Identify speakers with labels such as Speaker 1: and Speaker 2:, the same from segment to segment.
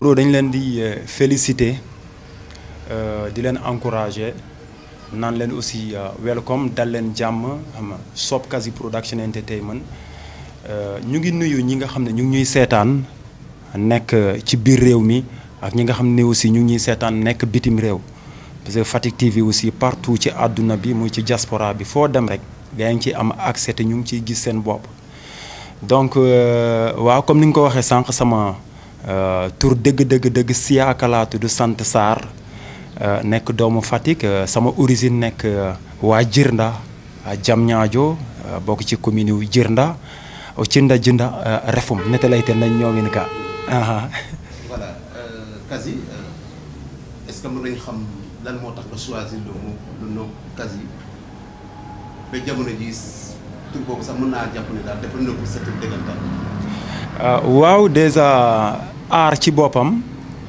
Speaker 1: pro dañ leen di féliciter di leen encourager naan leen aussi welcome dal leen jàmm xam nga Sope Kazi Production Entertainment ñu ngi nuyu ñi nga xam ne ñu ngi ñuy seetaan nekk ci biir réew mi ak ñi nga xam ne aussi ñu ngi ñuy seetaan nekk bitim réew parce que Fatick TV aussi partout ci àdduna bi muy ci diaspora bi foo dem rek gaa ngi ciy am accès te ñu ngi ciy gis seen bopp. donc waaw comme ni nga ko waxee sànq sama tur dëgg dëgg dëgg Siaka laa tudd sant Sarr nekk doomu Fatick sama origine nekk waa Jirnda Diamniadio bokk ci commune yu Jirnda Cinda Jinda Refum nete layte nañ ñoomin ka
Speaker 2: voilà Kazi est-ce que mën nañu xam lan moo tax nga choisir le mot le nom Kazi ba jamono ji tur boobu sax mën naa jàpp ne daal dafa nëbb sa tur dëggantaan.
Speaker 1: waaw déjà art ci boppam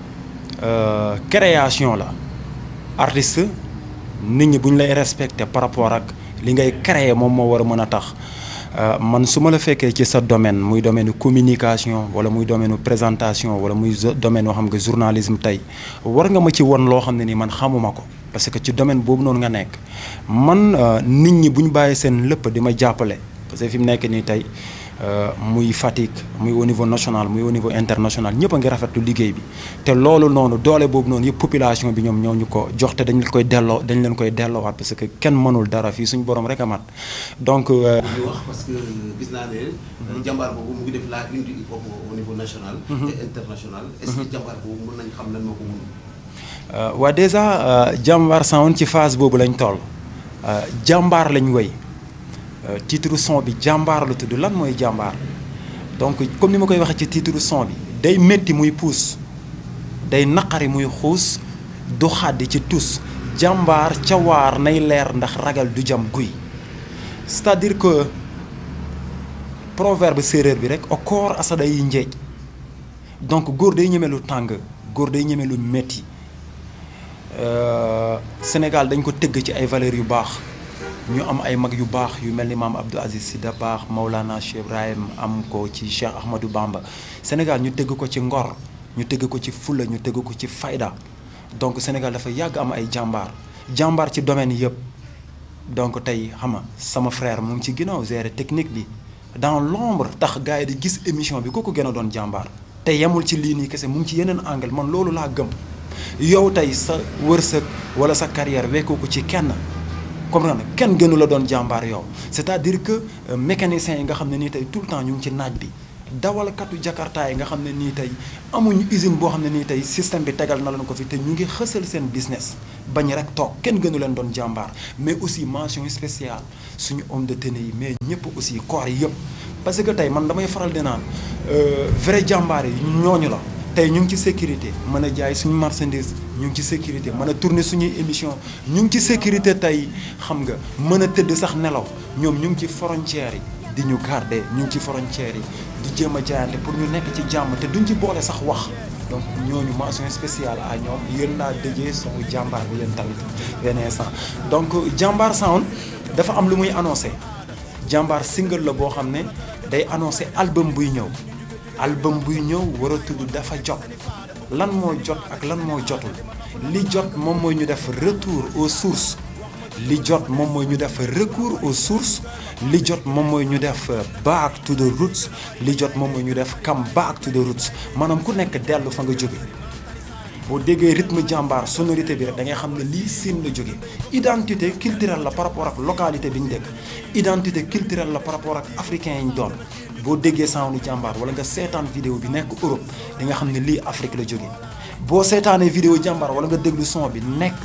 Speaker 1: création la artiste nit ñi bu ñu lay respecté par rapport ak li ngay créer moom moo war a mën a tax man su ma la fekkee ci sa domaine muy domaine communication wala muy domaine présentation wala muy domaine yoo xam nga journalisme tey war nga ma ci won loo xam ne ni man xamuma ko parce que ci domaine boobu noonu nga nekk man nit ñi bu ñu bàyyi seen lépp di ma jàppale parce que fi mu nekk nii tey muy Fatick muy au niveau national muy au niveau international ñëpp a ngi rafetlu liggéey bi te loolu noonu doole boobu noonu yëpp population bi ñoom ñoo ñu ko jox te dañ leen koy delloo dañ leen koy delloowaat parce que kenn mënul dara fii suñu borom rek a mat donc.
Speaker 2: ñu wax parce que gis naa ne. jàmbaar boobu mu ngi def la une du hip hop au niveau national. et international. est-ce que jàmbaar boobu mën nañ xam lan moo ko mun.
Speaker 1: waa déjà jàmbaar sound ci phase boobu lañ toll jàmbaar lañ woy titre son bi jàmbaar la tudd lan mooy jàmbaar donc comme ni ma koy waxee ci titre son bi day métti muy puus day naqari muy xuus du xàddi ci tus jàmbaar ca waar nay leer ndax ragal du jam guy c'est-à-dire que proverbe séeréer bi rek o koor asada yi njeej donc góor day ñeme lu tàng góor day ñeme lu métti Sénégal dañ ko tëgg ci ay valeurs yu baax ñu am ay mag yu baax yu mel ni maam Abdou Aziz Sy Dabakh Maulana Cheikh Ibrahim am ko ci Cheikh Ahmadou Bamba Sénégal ñu tëgg ko ci ngor ñu tëgg ko ci fulla ñu tëgg ko ci fayda donc Sénégal dafa yàgg am ay jàmbaar jàmbaar ci domaine yëpp donc tey xam nga sama frère mu ngi ci ginnaaw gérer technique bi dans l'ombre tax gars yi di gis émission bi ku ko gën a doon jàmbaar te yemul ci lii nii kese mu ngi ci yeneen angle man loolu laa gëm yow tey sa wërsëg wala sa carrière wekkoo ko ci kenn comprendre kenn gënu la doon jàmbaar yow c'est-à-dire que mécaniciens yi nga xam ne nii tey tout le temps ñu ngi ci naaj bi dawalkatu jakarta yi nga xam ne nii tey amuñu usine boo xam ne nii tey système bi tegal na leen ko fi te ñu ngi xësal seen business bañ rek toog kenn gënu leen doon jàmbaar mais aussi mention spéciale suñu homme de tenue yi mais ñëpp aussi corps yi yëpp parce que tey man damay faral di naan vrai jàmbaar yi ñooñu la tey ñu ngi ci sécurité mën a jaay suñu marchandise ñu ngi ci sécurité mën a tourner suñuy émission ñu ngi ci sécurité tey xam nga mën a tëdd sax nelaw ñoom ñu ngi ci frontières yi di ñu garder ñu ngi ci frontières yi di jéem a jaayante pour ñu nekk ci jàmm te duñ ci boole sax wax donc ñooñu mention spéciale à ñoom yéen laa dëjee sama jàmbaar bi yéen tamit benn instant donc jàmbaar sound dafa am lu muy annoncé jàmbaar single la boo xam ne day annoncé album buy ñëw album buy ñëw war a tudd dafa jot lan moo jot ak lan moo jotul li jot moom mooy ñu def retour aux sources li jot moom mooy ñu def recours aux sources li jot moom mooy ñu def back to the roots li jot moom mooy ñu def come back to the roots maanaam ku nekk dellu fa nga jóge boo déggee rythme jàmbaar sonorité bi rek da ngay xam ne lii siin la jóge identité culturelle la par rapport ak localité bi ñu dëkk identité culturelle la par rapport ak africain yi ñu doon boo déggee sound jàmbaar wala nga seetaan vidéo bi nekk Europe di nga xam ne lii Afrique la jóge boo seetaanee vidéo jàmbaar wala nga déglu son bi nekk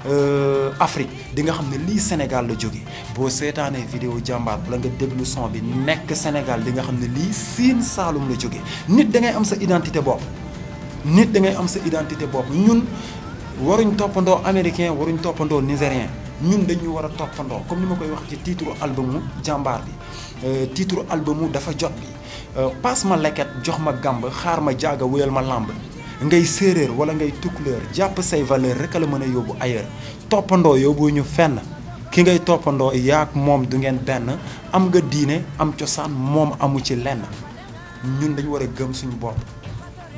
Speaker 1: Afrique di nga xam ne lii Sénégal la jóge boo seetaanee vidéo jàmbaar wala nga déglu son bi nekk Sénégal di nga xam ne lii Siin Saalum la jóge nit da ngay am sa identité bopp nit da ngay am sa identité bopp ñun waruñ toppandoo américain waruñ toppandoo nigérien ñun dañu war a toppandoo comme ni ma koy wax ci titre albumu jàmbaar bi titre albumu dafa jot bi passe ma leket jox ma gàmb xaar ma jaaga wéyal ma làmb ngay séeréer wala ngay tukkuleer jàpp say valeur rek a la mën a yóbbu ailleurs toppandoo yóbbu ñu fenn ki ngay toppandoo yaak moom du ngeen benn am nga diine am cosaan moom amu ci lenn ñun dañu war a gëm suñu bopp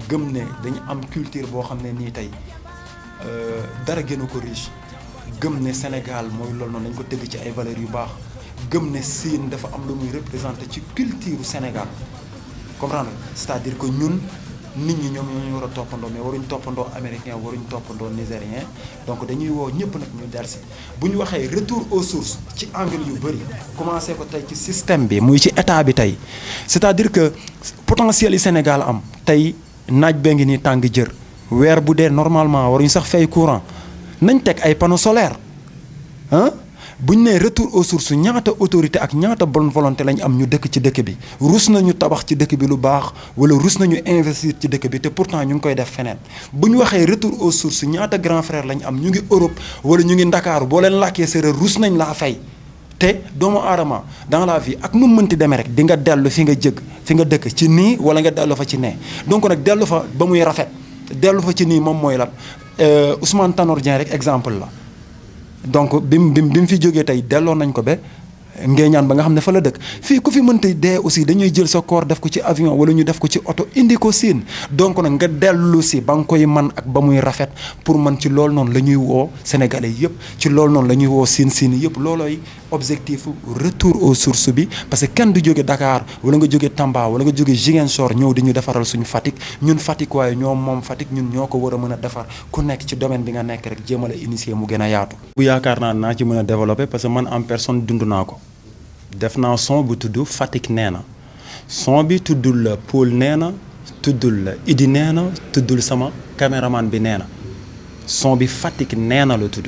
Speaker 1: gëm ne dañu am culture boo xam ne nii tey dara gënu ko riche gëm ne Sénégal mooy loolu noonu dañ ko tëgg ci ay valeurs yu baax gëm ne Sine dafa am lu muy représenté ci culture Sénégal comprendre c'est-à-dire que ñun nit ñi ñoom ñoo ñu war a toppandoo mais waruñ toppandoo américain waruñ toppandoo nigérien donc dañuy woo ñëpp nag ñu dersi bu ñu waxee retour aux sources ci angle yu bëri commencé ko tey ci système bi muy ci état bi tey c'est-à-dire que potentiel yi Sénégal am tey naaj bee ngi nii tàng jër weer bu dee normalement waruñ sax fay courant nañ teg ay panneaux solaires ah bu ñu nee retour aux sources ñaata autorité ak ñaata bonne volonté lañ am ñu dëkk ci dëkk bi rus nañu tabax ci dëkk bi lu baax wala rus nañu investir ci dëkk bi te pourtant ñu ngi koy def feneen bu ñu waxee retour aux sources ñaata grand frère lañ am ñu ngi Europe wala ñu ngi Ndakaaru boo leen làkkee séeréer rus nañ laa fay te doomu aadama dans la vie ak nu mu mënti demee rek di nga dellu fi nga jëg fi nga dëkk ci nii wala nga dellu fa ci nee donc nag dellu fa ba muy rafet dellu fa ci nii moom mooy lan Ousmane Tanor Dieng rek exemple la donc bi mu bi mu fi jógee tey delloo nañ ko ba ngeeñaan ba nga xam ne fa la dëkk fii ku fi mënta dee aussi dañuy jël sa corps def ko ci avion wala ñu def ko ci oto indi ko siin donc nag nga dellu si ba nga koy man ak ba muy rafet pour man ci loolu noonu la ñuy woo sénégalais yëpp ci loolu noonu la ñuy woo siin siin yëpp loolooy objectif retour aux sources bi parce que kenn du jóge Dakar wala nga jóge Tamba wala nga jóge Ziguinchor ñëw di ñu defaral suñu Fatick ñun Fatick waaye ñoom moom Fatick ñun ñoo ko war a mën a defar ku nekk ci domaine bi nga nekk rek jéem a la initier mu gën a yaatu. bu yaakaar naa naa ci mën a développer parce que man en personne dund naa ko. def naa son bu tudd Fatick nee na son bi tuddul la Paul nee na tuddul la Idi nee na tuddul sama caméraman bi nee na son bi Fatick nee na la tudd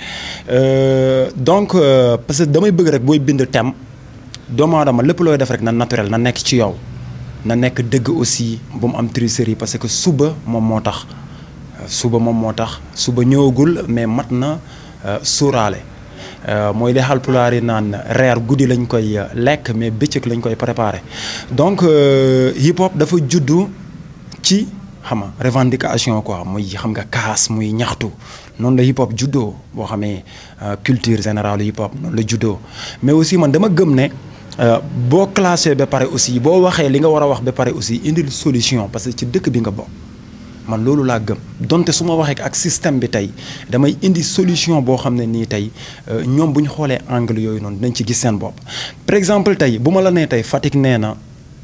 Speaker 1: donc parce que damay bëgg rek booy bind thème doomu aadama lépp looy def rek na naturel na nekk ci yow na nekk dëgg aussi bu mu am tricherie parce que suba moom moo tax suba moom moo tax suba ñëwagul mais mat na suuraale mooy li Haalpulaar yi naan reer guddi lañ koy lekk mais bëccëg lañ koy préparé donc hip hop dafa juddu ci xam nga revendication quoi muy xam nga kaas muy ñaxtu noonu la hip hop juddoo boo xamee culture générale hip hop noonu la juddoo mais aussi man dama gëm ne boo classé ba pare aussi boo waxee li nga war a wax ba pare aussi indil solution parce que ci dëkk bi nga bokk. man loolu laa gëm donte su ma waxee ak système bi tey damay indi solution boo xam ne nii tey ñoom bu ñu xoolee angle yooyu noonu dinañ ci gis seen bopp. par exemple tey bu ma la nee tey Fatick nee na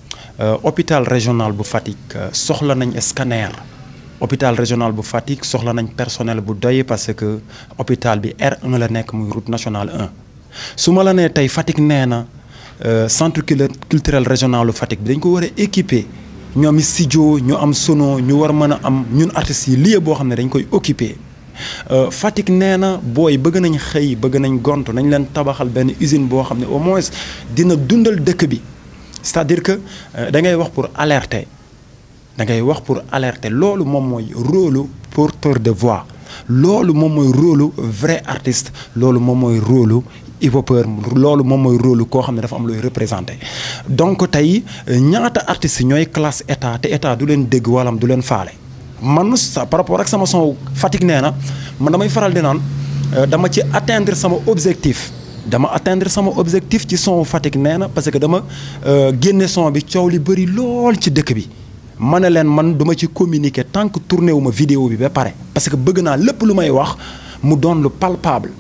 Speaker 1: hôpital régional bu Fatick soxla nañ scanner hôpital régional bu Fatick soxla nañ personnel bu doy parce que hôpital bi R1 la nekk muy route nationale 1 su ma la nee tey Fatick nee na centre culturel régional bu Fatick bi dañ ko war a équiper. ñoom studio ñu am sono ñu war mën a am ñun artistes yi lieu boo xam ne dañ koy occuper Fatick nee na booy bëgg nañ xëy bëgg nañ gont nañ leen tabaxal benn usine boo xam ne au moins dina dundal dëkk bi c'est-à-dire que da ngay wax pour alerter da ngay wax pour alerter loolu moom mooy rôle porteur de voix loolu moom mooy rôle vrai artiste loolu moom mooy rôle hip-hopeur loolu moom mooy rôle koo xam ne dafa am looy représenté donc tey ñaata artistes ñooy classe état te état du leen dégg wala du leen faale man sa par rapport ak sama son Fatick nee na man damay faral di naan dama ci atteindre sama objectif dama atteindre sama objectif ci son Fatick nee na parce que dama génne son bi coow li bëri lool ci dëkk bi ma ne leen man duma ci communiquer tant que tourné wu ma vidéo bi ba pare parce que bëgg naa lépp lu may wax mu doon lu palpable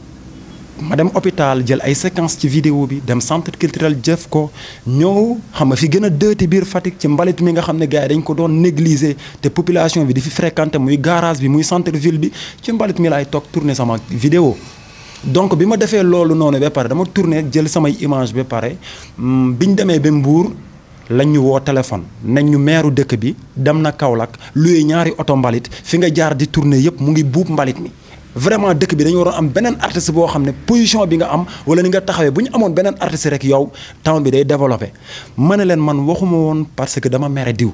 Speaker 1: ma dem hôpital jël ay séquences ci vidéo bi dem centre culturel jëf ko ñëw xam nga fi gën a dëeti biir Fatick ci mbalit mi nga xam ne gars yi dañ ko doon négliger te population bi di fi fréquenter muy garage bi muy centre ville bi ci mbalit mi laay toog tourner sama vidéo donc bi ma defee loolu noonu ba pare dama tourner jël samay image ba pare biñ demee ba Mbour lañ ñu woo téléphone nañ ñu meeru dëkk bi dem na Kaolack luy ñaari oto mbalit fi nga jaar di tourner yëpp mu ngi buub mbalit mi vraiment dëkk bi dañu waroon am beneen artiste boo xam ne position bi nga am wala ni nga taxawee bu ñu amoon beneen artiste rek yow town bi day développé ma ne leen man waxuma woon parce que dama mere diw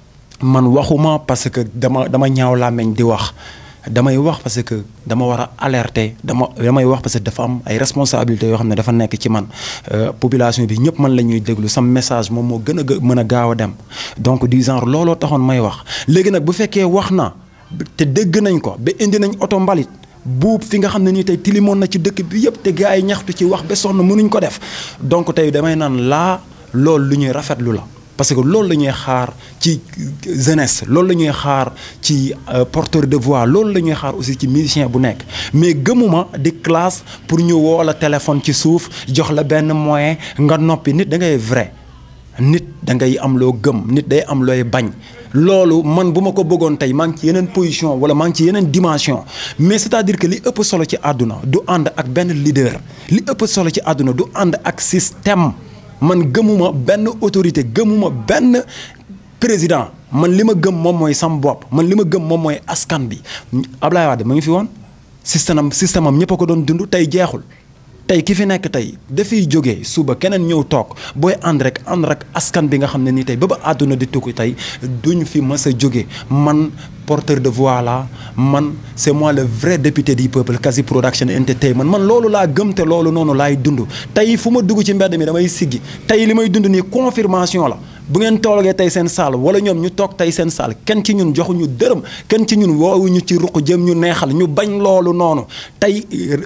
Speaker 1: man waxuma parce que dama dama ñaaw làmmeñ di wax damay wax parce que dama war a alerter dama damay wax parce que dafa am ay responsabilités yoo xam ne dafa nekk ci man population bi ñëpp man la ñuy déglu sam message moom moo gën a mën a gaaw a dem donc du genre looloo taxoon may wax léegi nag bu fekkee wax na te dégg nañ ko ba indi nañ oto mbalit buub fi nga xam ne nii tey tilimoon na ci dëkk bi yëpp te gars yi ñaxtu ci wax ba sonn mënuñ ko def donc tey damay naan laa loolu lu ñuy rafetlu la parce que loolu la ñuy xaar ci jeunesse loolu la ñuy xaar ci porteur de voix loolu la ñuy xaar aussi ci musicien bu nekk mais gëmuma di classe pour ñu woo la téléphone ci suuf jox la benn moyen nga noppi nit da ngay vrai nit da ngay am loo gëm nit day am looy bañ loolu man bu ma ko bëggoon tey maa ngi ci yeneen position wala maa ngi ci yeneen dimension mais c'est-à-dire que li ëpp solo ci àdduna du ànd ak benn leader li ëpp solo ci àdduna du ànd ak système man gëmuma benn autorité gëmuma benn président man li ma gëm moom mooy sam bopp man li ma gëm moom mooy askan bi Ablaye Wade ma ngi fi woon système am système am ñëpp a ko doon dund tey jeexul tey ki fi nekk tey dafiy jógee suba keneen ñëw toog booy ànd rek ànd rek askan bi nga xam ne nii tey ba ba àdduna di tukki tey duñ fi mës a jóge man porteur de voix la man c'est moi le vrai député du peuple Kazi Production Entertainment man loolu laa gëm te loolu noonu laay dund tey fu ma dugg ci mbedd mi damay siggi tey li may dund nii confirmation la bu ngeen toogee tey seen saal wala ñoom ñu toog tey seen saal kenn ci ñun joxuñu dërëm kenn ci ñun woowuñu ci ruq jëm ñu neexal ñu bañ loolu noonu tey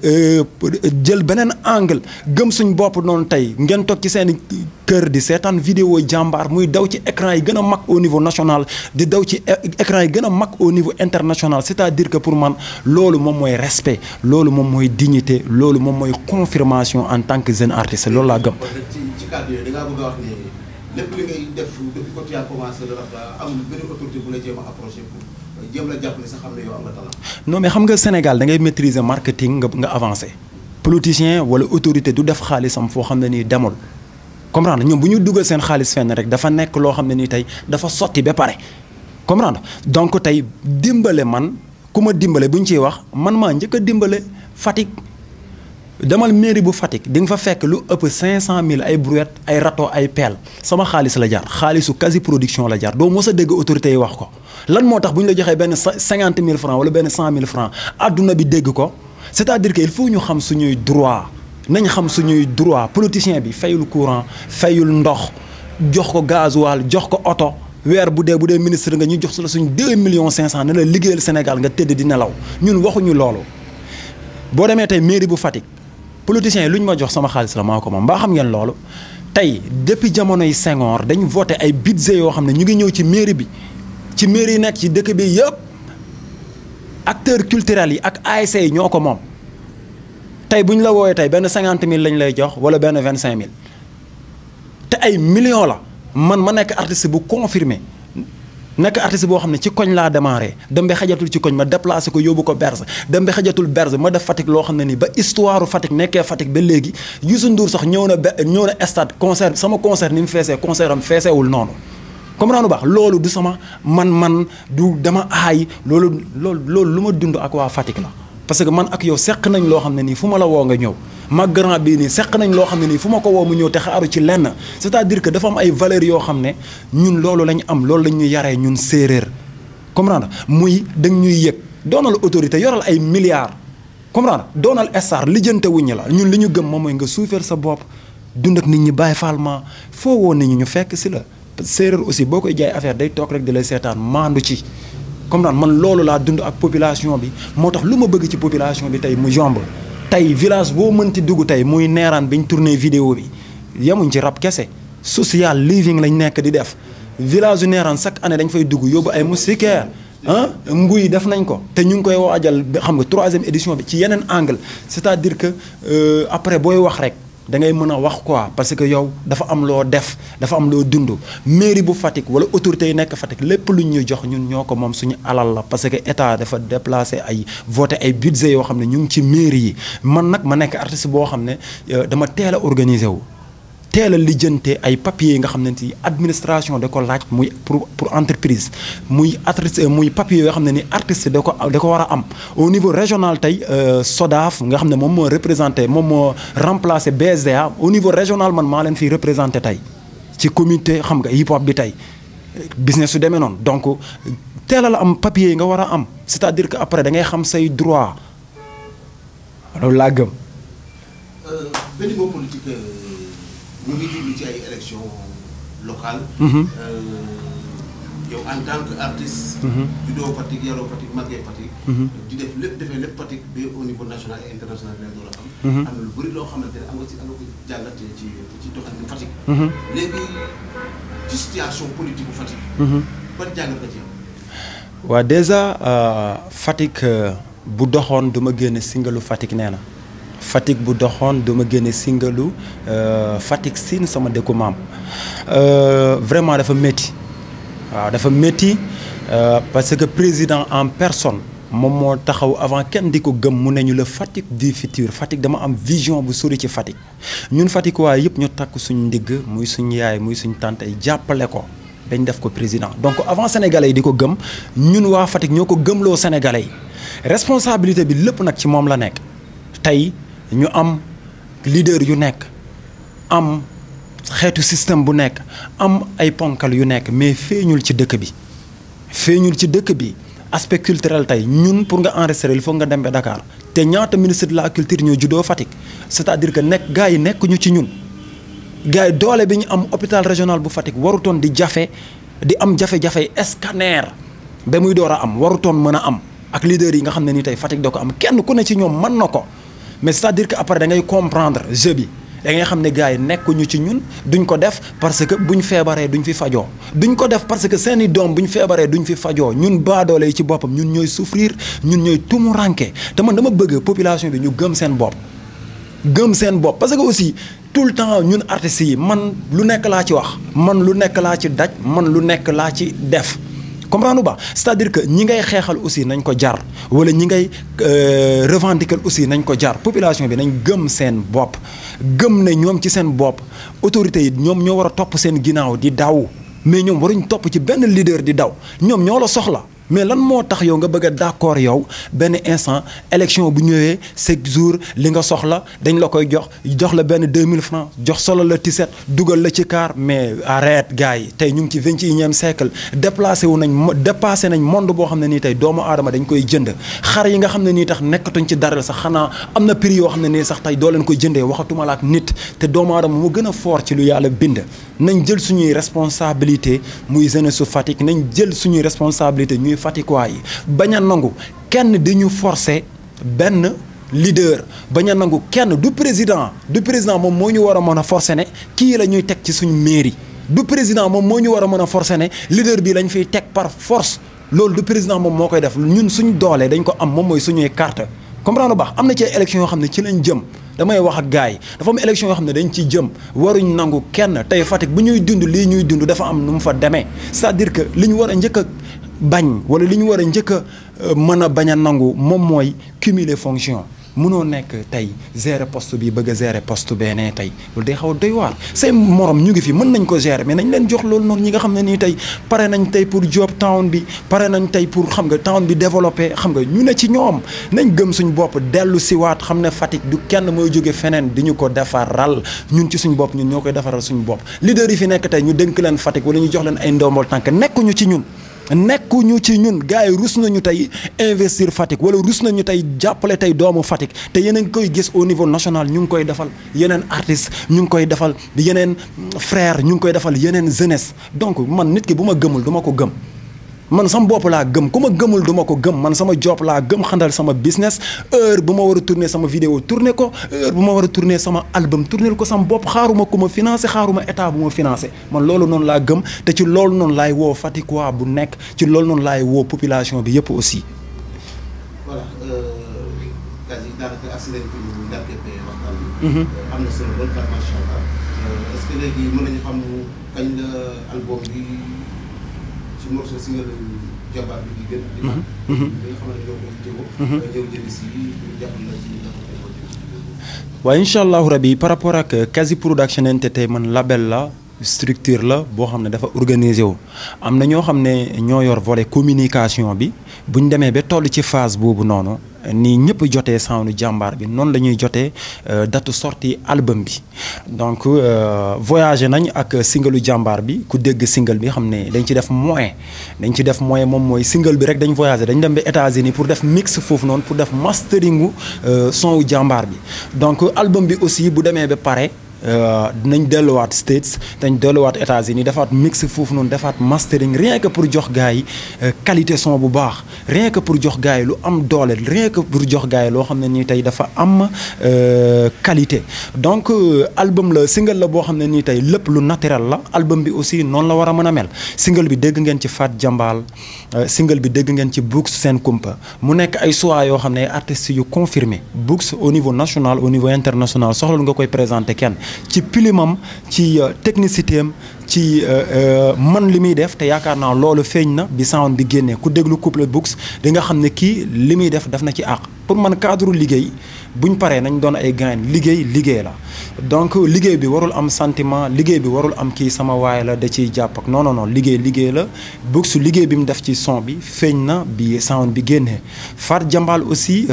Speaker 1: jël beneen angle gëm suñ bopp noonu tey ngeen toog ci seen kër di seetaan vidéo jàmbaar muy daw ci écran yi gën a mag au niveau national di daw ci écran yi gën a mag au niveau international c'est-à-dire que pour man loolu moom mooy respect loolu moom mooy dignité loolu moom mooy confirmation en tant que jeune artiste loolu laa gëm.
Speaker 2: ci ci kàddu yooyu da ngaa bëgg a wax ni lépp li ngay def depuis que tu as commencé le rap amul benn autorité bu la jéem a approché pour jéem la jàpp ne sa xam ne yow am nga talent.
Speaker 1: non mais xam nga Sénégal da ngay maîtriser marketing nga nga avancé politicien wala autorité du def xaalisam foo xam ne nii demul comprendre ñoom bu ñu dugal seen xaalis fenn rek dafa nekk loo xam ne nii tey dafa sotti ba pare comprendre donc tey dimbale man ku ma dimbale bu ñu ciy wax man maa njëkk a dimbale Fatick demal mairie bu Fatick di nga fa fekk lu ëpp 500000 ay brouette ay râteau ay pelle sama xaalis la jar xaalisu quasi production la jar doo mos a dégg autorités yi wax ko lan moo tax bu ñu la joxee benn 50000 francs wala benn 100000 francs àdduna bi dégg ko c'est-à-dire que il faut ñu xam suñuy droit nañ xam suñuy droit politicien bi fayul courant fayul ndox jox ko gasoil jox ko oto weer bu dee bu dee ministre nga ñu jox la suñ 2 millions 500 ne la liggéeyal Sénégal nga tëdd di nelaw ñun waxuñu loolu boo demee tey mairie bu Fatick politiciens yi lu ñu ma jox sama xaalis la maa ko moom mbaa xam ngeen loolu tey depuis jamonoy Senghor dañ voté ay budget yoo xam ne ñu ngi ñëw ci mairie bi ci mairie yi nekk ci dëkk bi yëpp acteurs culturels yi ak ASC yi ñoo ko moom tey bu ñu la wooyee tey benn cinquante mille lañ lay jox wala benn vingt cinq mille te ay millions la man ma nekk artiste bu confirmé nekk artiste boo xam ne ci koñ laa démarré dem ba xajatul ci koñ ma déplacé ko yóbbu ko Berze dem ba xajatul Berze ma def Fatick loo xam ne nii ba histoire Fatick nekkee Fatick ba léegi Youssou Ndour sax ñëw na be ñëw na stade concert sama concert ni mu feesee concert am feeseewul noonu. comprendre baax loolu du sama man-man du dama aay loolu loolu loolu lu ma dund ak waa Fatick la parce que man ak yow seq nañ loo xam ne nii fu ma la woo nga ñëw. ma grand bii nii seq nañ loo xam ne nii fu ma ko woo mu ñëw te xaaru ci lenn c'est-à-dire que dafa am ay valeurs yoo xam ne ñun loolu lañ am loolu lañ ñu yaree ñun séeréer comprendre muy dañ ñuy yëg doonal autorité yoral ay milliards comprendre doonal star lijjante wuññi la ñun li ñu gëm moom mooy nga suufeel sa bopp dund ak nit ñi bàyyi falma foo woo nit ñi ñu fekk si la séeréer aussi boo koy jaay affaire day toog rek di lay seetaan maandu ci comprendre man loolu laa dund ak population bi moo tax lu ma bëgg ci population bi tey mu yomb tey village boo mënti dugg tey muy neeraan bi ñu tourné vidéo bi yemuñ ci rap kese social living lañ nekk di def village yu neeraan chaque année dañ fay dugg yóbbu ay moustiquaires ah nguy def nañ ko te ñu ngi koy waajal xam nga troisième édition bi ci yeneen angle c'est-à-dire que après booy wax rek da ngay mën a wax quoi parce que yow dafa am loo def dafa am loo dund mairie bu Fatick wala autorité yi nekk Fatick lépp lu ñuy jox ñun ñoo ko moom suñu alal la parce que état dafa déplacé ay voté ay budget yoo xam ne ñu ngi ci mairie yi man nag ma nekk artiste boo xam ne dama teel a organiser wu. teel a lijjante ay papiers yi nga xam ne ci administration da ko laaj muy pour pour entreprise muy artiste muy papiers yoo xam ne ni artiste da ko da ko war a am au niveau régional tey SODAF nga xam ne moom moo représenté moom moo remplacé BSDA au niveau régional man maa leen fiy représenté tey ci comité xam nga hip hop bi tey business su demee noonu donc teel a la am papiers yi nga war a am c'est-à-dire que après da ngay xam say droit loolu laa gëm.
Speaker 2: benn mot politique. ñu ngi jublu ci ay élections locales. yow en tant que artiste. juddoo Fatick yaroo Fatick màggee Fatick. di def lépp defee lépp Fatick ba au niveau national et international bi door a am. am na lu bëri loo xamante ne am nga ci am nga ko jàngatee ci ci doxalinu Fatick. léegi ci situation politique bu Fatick. ban jàngat nga ci am.
Speaker 1: waa déjà Fatick bu doxoon du ma génne singalu Fatick nee na Fatick bu doxoon du ma génne singalu Fatick siin sama dëkku maam vraiment dafa métti waaw dafa métti parce que président en personne moom moo taxaw avant kenn di ko gëm mu ne ñu la Fatick du futur Fatick dama am vision bu sori ci Fatick ñun Fatick waaye yëpp ñu takk suñu ndigg muy suñu yaay muy suñu tante jàppale ko dañ def ko président donc avant sénégalais yi di ko gëm ñun waa Fatick ñoo ko gëmloo sénégalais yi responsabilité bi lépp nag ci moom la nekk tey ñu am leader yu nekk am xeetu système bu nekk am ay ponkal yu nekk mais feeñul ci dëkk bi feeñul ci dëkk bi aspect culturel tey ñun pour nga enregistrer il faut nga dem ba Dakar te ñaata ministre de la culture ñoo juddoo Fatick c'est-à-dire que nekk gars yi nekkuñu ci ñun gars yi doole bi ñu am hôpital régional bu Fatick warutoon di jafe di am jafe-jafe scanner ba muy door a am warutoon mën a am ak leader yi nga xam ne nii tey Fatick da ko am kenn ku ne ci ñoom mën na ko mais c'est-à-dire que après da ngay comprendre jeu bi da ngay xam ne gars yi nekkuñu ci ñun duñ ko def parce que buñ feebaree duñ fi fajoo duñ ko def parce que seeni doom buñ feebaree duñ fi fajoo ñun baadoole yi ci boppam ñun ñooy souffrir ñun ñooy tumuranke te man dama bëgg population bi ñu gëm seen bopp gëm seen bopp parce que aussi tout le temps ñun artistes yi man lu nekk laa ci wax man lu nekk laa ci daj man lu nekk laa ci def comprendre ba c'est-à-dire que ñi ngay xeexal aussi nañ ko jar wala ñi ngay revendiquer aussi nañ ko jar population bi nañ gëm seen bopp gëm ne ñoom ci seen bopp autorités yi ñoom ñoo war a topp seen ginnaaw di daw mais ñoom waruñ topp ci benn leader di daw ñoom ñoo la soxla mais lan moo tax yow nga bëgg a d'accord yow benn instant élection bu ñëwee chaque jour li nga soxla dañ la koy jox jox la benn 2000 francs jox solo la tiset dugal la ci car mais arrête gars yi tey ñu ngi ci vingt et unième siècle déplacé wu nañ dépassé nañ monde boo xam ne nii tey doomu aadama dañ koy jënd xar yi nga xam ne nii tax nekkatuñ ci dara sax xanaa am na prix yoo xam ne nii sax tey doo leen koy jëndee waxatuma la ak nit te doomu aadama mu gën a fort ci lu yàlla bind nañ jël suñuy responsabilité muy jeunesse su Fatick nañ jël suñuy responsabilité ñuy Fatickois yi bañ a nangu kenn di ñu forcer benn leader bañ a nangu kenn du président du président moom moo ñu war a mën a forcer ne kii la ñuy teg ci suñu mairie du président moom moo ñu war a mën a forcer ne leader bi lañ fiy teg par force loolu du président moom moo koy def ñun suñ doolee dañ ko am moom mooy suñuy carte comprendre baax am na ci élection yoo xam ne ci lañ jëm damay wax ak gars yi dafa am élection yoo xam ne dañ ci jëm waruñ nangu kenn tey Fatick bu ñuy dund lii ñuy dund dafa am nu mu fa demee c'est-à-dire que li ñu war a njëkk a bañ wala li ñu war a njëkk a mën a bañ a nangu moom mooy cumuler fonction mënoo nekk tey gérer poste bi bëgg a gérer poste bee nee tey loolu day xaw a doy waar seen morom ñu ngi fi mën nañ ko gérer mais nañ leen jox loolu noonu ñi nga xam ne nii tey pare nañ tey pour job town bi pare nañ tey pour xam nga town bi développé xam nga ñu ne ci ñoom nañ gëm suñ bopp dellu siwaat xam ne Fatick du kenn mooy jóge feneen di ñu ko defaral ñun ci suñ bopp ñun ñoo koy defaral suñ bopp leader yi fi nekk tey ñu dénk leen Fatick wala ñu jox leen ay ndombol tànk nekkuñu ci ñun nekkuñu ci ñun gars yi rus nañu tey investir Fatick wala rus nañu tey jàppale tey doomu Fatick te yéen a ngi koy gis au niveau national ñu ngi koy defal yeneen artistes ñu ngi koy defal yeneen frère ñu ngi koy defal yeneen jeunesse donc man nit ki bu ma gëmul du ma ko gëm man sama bopp laa gëm ku ma gëmul du ma ko gëm man sama job laa gëm xandal sama business heure bu ma war a tourner sama vidéo tourner ko heure bu ma war a tourner sama album tourner ko sama bopp xaaruma ku ma financé xaaruma état bu ma financé man loolu noonu laa gëm te ci loolu noonu laay woo Fatickois bu nekk ci loolu noonu laay woo population bi yëpp aussi.
Speaker 2: voilà quasi daanaka agsi nañ fi ñu ndàrkeepee waxtaan bi. am na solo lool daal macha allah est-ce que léegi mën nañu xam kañ la album bi. ci morceau single jabar bi di gën di mag li nga xamante ne ñoo koy teewoo ñëw jëli si ñu jàpp la ci
Speaker 1: waaye incha allahu rabi par rapport ak Kazi Production Entertainment label la structure la boo xam ne dafa organisé wu am na ñoo xam ne ñoo yor volet communication bi bu ñu demee ba toll ci phase boobu noonu ni ñëpp jotee sound jàmbaar bi noonu la ñuy jotee date sortie album bi donc voyagé nañ ak singalu jàmbaar bi ku dégg single bi xam ne dañ ci def moyen dañ ci def moyen moom mooy single bi rek dañ voyagé dañ dem ba États-Unis pour def mix foofu noonu pour def masteringu son wu jàmbaar bi donc album bi aussi bu demee ba pare dinañ delluwaat States dañ delluwaat États-Unis defaat mix foofu noonu defaat mastering rien que pour jox gars yi qualité son bu baax rien que pour jox gars yi lu am doole rien que pour jox gars yi loo xam ne nii tey dafa am qualité donc album la single la boo xam ne nii tey lépp lu naturel la album bi aussi noonu la war a mën a mel single bi dégg ngeen ci Fat Jambal single bi dégg ngeen ci Books Sen Kumpa mu nekk ay choix yoo xam ne artistes yu confirmé Books au niveau national au niveau international soxla nga koy présenter kenn ci pilimam ci technicité am ci man li muy def te yaakaar naa loolu feeñ na bi sound bi génnee ku déglu couple Books di nga xam ne kii li muy def daf na ci àq pour man cadre liggéey buñ paree nañ doon ay gain liggéey liggéey la donc liggéey bi warul am sentiment liggéey bi warul am kii sama waay la da ciy jàpp ak non non non liggéey liggéey la Books liggéey bi mu def ci son bi feeñ na bi sound bi génnee Fat Jambal aussi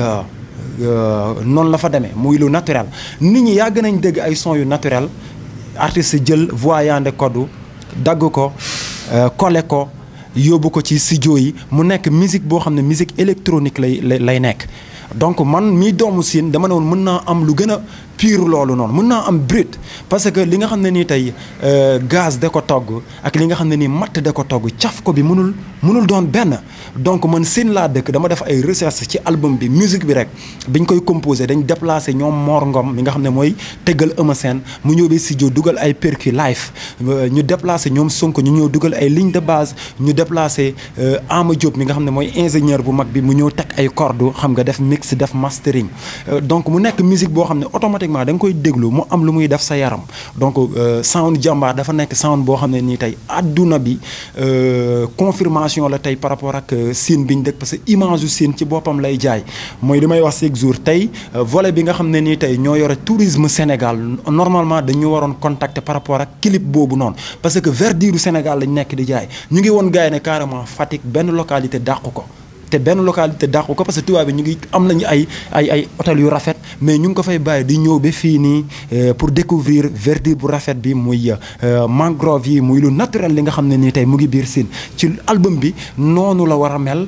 Speaker 1: noonu la fa demee muy lu naturel nit ñi yàgg nañ dégg ay son yu naturel artiste jël voix yande koddu dagg ko collé ko yóbbu ko ci studio yi mu nekk musique boo xam ne musique électronique lay lay nekk donc man mii doomu siin dama ne woon mën naa am lu gën a pire loolu noonu mën naa am brut parce que li nga xam ne nii tey gaz da ko togg ak li nga xam ne nii matt da ko togg caf ko bi mënul mënul doon benn donc man siin laa dëkk dama def ay recherche ci album bi musique bi rek biñ koy composé dañ déplacé ñoom Mor Ngom mi nga xam ne mooy tëggal Eumeu Sène mu ñëw ba studio dugal ay percu live ñu déplacé ñoom Sonko ñu ñëw dugal ay ligne de base ñu déplacé Ama Diop mi nga xam ne mooy ingénieur bu mag bi mu ñëw teg ay cordes xam nga def mix def mastering donc mu nekk musique boo xam ne automatiquement da nga koy déglu mu am lu muy def sa yaram donc sound jàmbaar dafa nekk sound boo xam ne nii tey adduna bi confirmation la tey par rapport ak Sine bi ñu dëkk parce que image yu Sine ci boppam lay jaay mooy li may wax chaque jour tey volet bi nga xam ne nii tey ñoo yore tourisme Sénégal normalement dañu waroon contacter par rapport ak clip boobu noonu parce que verdure Sénégal lañ nekk di jaay ñu ngi woon gars yi ne carrément Fatick benn localité dàqu ko te benn localité dàqu ko parce que tubaab bi ñu ngi am nañu ay ay ay hôtel yu rafet mais ñu ngi ko fay bàyyi di ñëw ba fii nii pour découvrir verdure bu rafet bi muy mangrove yi muy lu naturel li nga xam ne nii tey mu ngi biir Sine ci album bi noonu la war a mel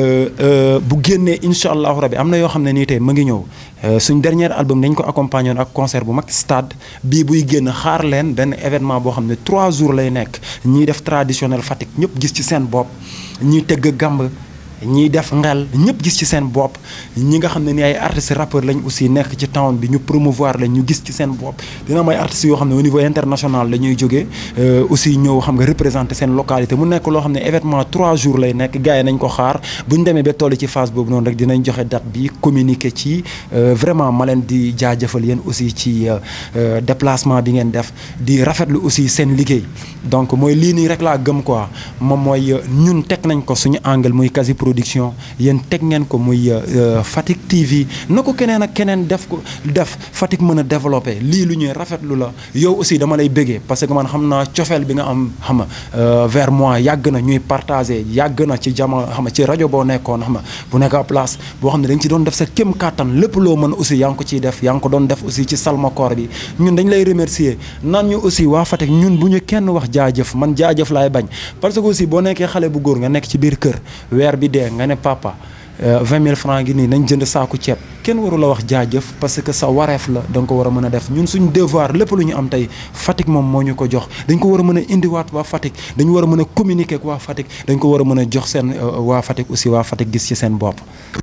Speaker 1: bu génnee incha allahu rabi am na yoo xam ne nii tey mu ngi ñëw suñ dernier album dañ ko accompagné woon ak concert bu mag stade bii buy génn xaar leen benn événement boo xam ne trois jours lay nekk ñiy def traditionnel Fatick ñëpp gis ci seen bopp ñiy tëgg gàmb ñiy def ngel ñëpp gis ci seen bopp ñi nga xam ne ni ay artistes rappeurs lañ aussi nekk ci town bi ñu promouvoir lañ ñu gis ci seen bopp dina am ay artistes yoo xam ne au niveau international la ñuy jógee aussi ñëw xam nga représenter seen localité mu nekk loo xam ne événement trois jours lay nekk gars yi nañ ko xaar bu ñu demee ba toll ci phase boobu noonu rek dinañ joxe date bi communiquer ci vraiment ma leen di jaajëfal yéen aussi ci déplacement bi ngeen def di rafetlu aussi seen liggéey donc mooy lii nii rek laa gëm quoi moom mooy ñun teg nañ ko suñu angle muy quasi production yéen teg ngeen ko muy Fatick TV na ko keneen ak keneen def ko def Fatick mën a développé lii lu ñuy rafetlu la yow aussi dama lay bëggee parce que man xam naa cofeel bi nga am xam nga vers moi yàgg na ñuy partagé yàgg na ci jamono xam nga ci rajo boo nekkoon xam nga bu nekk à place boo xam ne dañ ci doon def sa kéem kàttan lépp loo mën aussi yaa ngi ko ciy def yaa ngi ko doon def aussi ci salmakoor bi ñun dañ lay remercier naan ñu aussi waa Fatick ñun bu ñu kenn wax jaajëf man jaajëf laay bañ parce que aussi boo nekkee xale bu góor nga nekk ci biir kër weer bi dee nga ne papa vingt mille francs ngi nii nañ jënd saaku ceeb kenn waru la wax jaajëf parce que sa wareef la da nga ko war a mën a def ñun suñ devoir lépp lu ñu am tey Fatick moom moo ñu ko jox dañ ko war a mën a indiwaat waa Fatick dañu war a mën a communiquer ak waa Fatick dañ ko war a mën a jox seen waa Fatick aussi waa Fatick gis ci seen bopp